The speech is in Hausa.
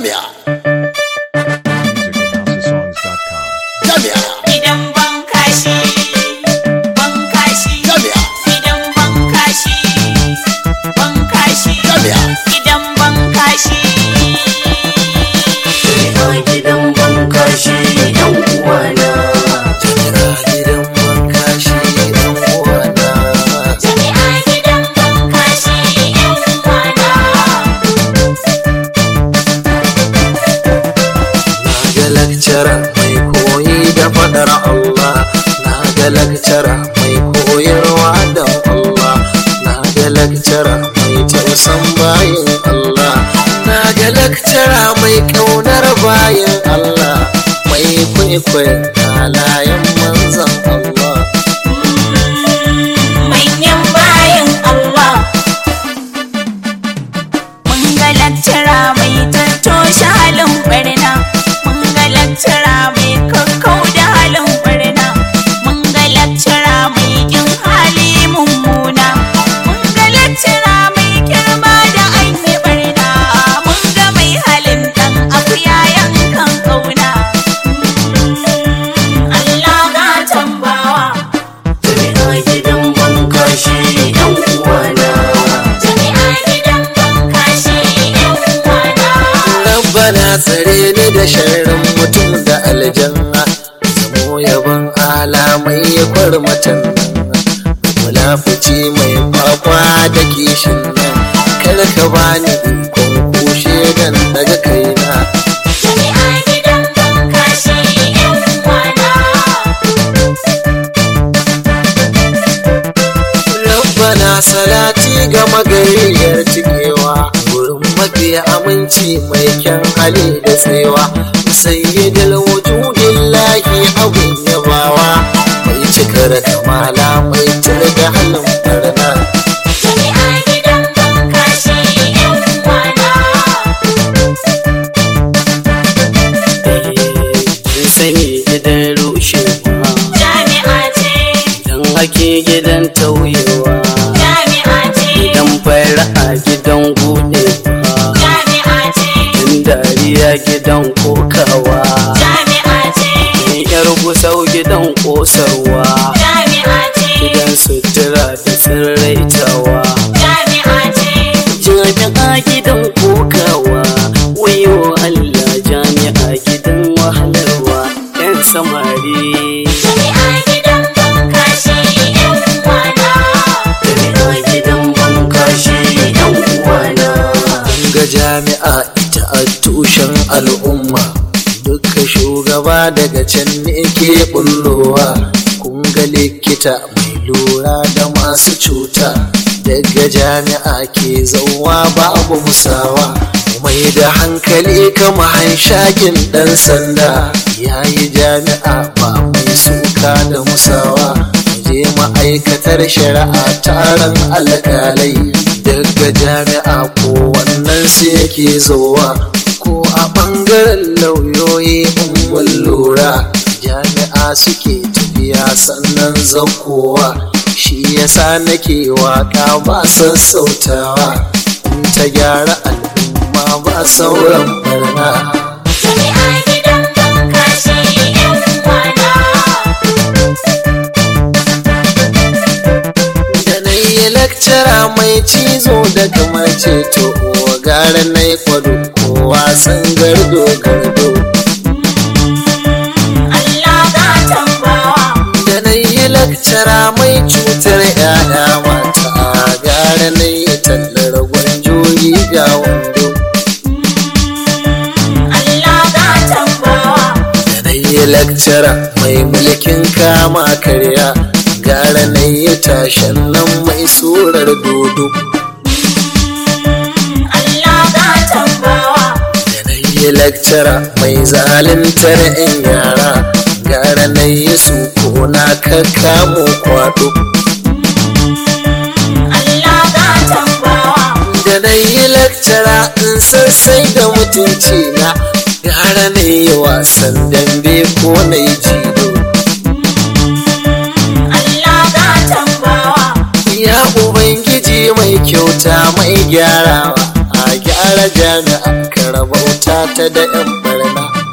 jami'a musicalhousesongs.com. jami'a Gidan ban kashi, ban kashi, jami'a gidan ban kashi, ban kashi, jami'a gidan ban kashi. a gidan bankashi yan uwana jami'a gidan bankashi yan uwana Jami'a gidan ban kashi, ‘yan uwana. na ga lakcara mai koyi da fadar Allah na ga lakcara mai koyarwa da Allah na ga lakcara mai tausan bayin Allah na ga lakcara mai kaunar bayin Allah mai kwaikwayon halayen manzan Allah Manyan bayan Allah. Mun ga lakcara mai tattoshe halin barna. Mun ga lakcara mai kakkau da halin barna. Mun ga lakcara mai kin hali mummuna. Mun ga lakcara mai girma da an yi barna. Mun ga mai halin dan akuya yankan kauna. Allah ga tambawa. jami'a gidan bankashi yan uwana Jami'a gidan ban kashi ‘yan uwana. Rabbana tsare ni da sharrin mutum da aljanna Zamo yaban alamai ya kwarmatan Mulafuci mai kwakwa da kishin nan Kar ka bani ikon kushe dan daga kaina Jami'a gidan ban kashi ‘yan uwana. Rabbana salati ga magayyar cikewa Wurin mafi aminci mai kyan hali da tsayawa Sayyidul wujudillahi abin yabawa Mai cikar kamala mai da halin barna Jami'a gidan ban kashi ‘yan uwana. Kin sani gidan rushewa Jami'a ce, Idan ake gidan tauyewa jami'a ce, Idan fara gidan gudewa jami'a ce, Idan dariya gidan kokawa jami'a ce, Idan yar gusau gidan kosarwa jami'a ce, Gidan sutura da tsirraitawa jami'a ce. Jami'a gidan kokawa Wayo Allah jami'a gidan wahalarwa Yan samari Jami'a gidan ban kashi ‘yan uwana. Jami'a gidan bankashi yan uwana Ga jami'a ita a tushen al'umma Duka shugaba daga can ne ke bullowa Kun ga likita mai lura da masu cuta Daga jami'a ke zauwa babu musawa Mai da hankali kama hanshakin ɗan sanda Yayi jami'a ba mai suka da musawa je ma'aikatar shari'a taron alkalai daga jami'a ko wannan su yake zowa ko a ɓangaren lauyoyi in lura jami'a suke tafiya sannan zakowa shi yasa nake waka ba sassautawa in ta gyara al'umma ba sauran barna Jami'a gidan ban kashi ‘yan uwana. da na yi lakcara mai cizo da kamar ceto wa gara na yi kwado ko wasan gardo gardo Allah ga tambawa. da na yi lakcara mai cutar yaya mata gara na yi tallar gwanjoyi ga wando Allah ga tambawa. da na yi lakcara mai mulkin kama karya gara na yi tashen nan mai surar dodo Allah ga tambawa. da na yi lakcara mai zaluntar 'yan yara gara na yi su ko na kakkamo kwado Allah ga tambawa. da na yi lakcara in sassai da mutunci na gara na yi wasan dambe ko na yi jido Allah ga tambawa. ya ubangiji mai kyauta mai gyarawa a gyara jami'a karabauta ta da yan barna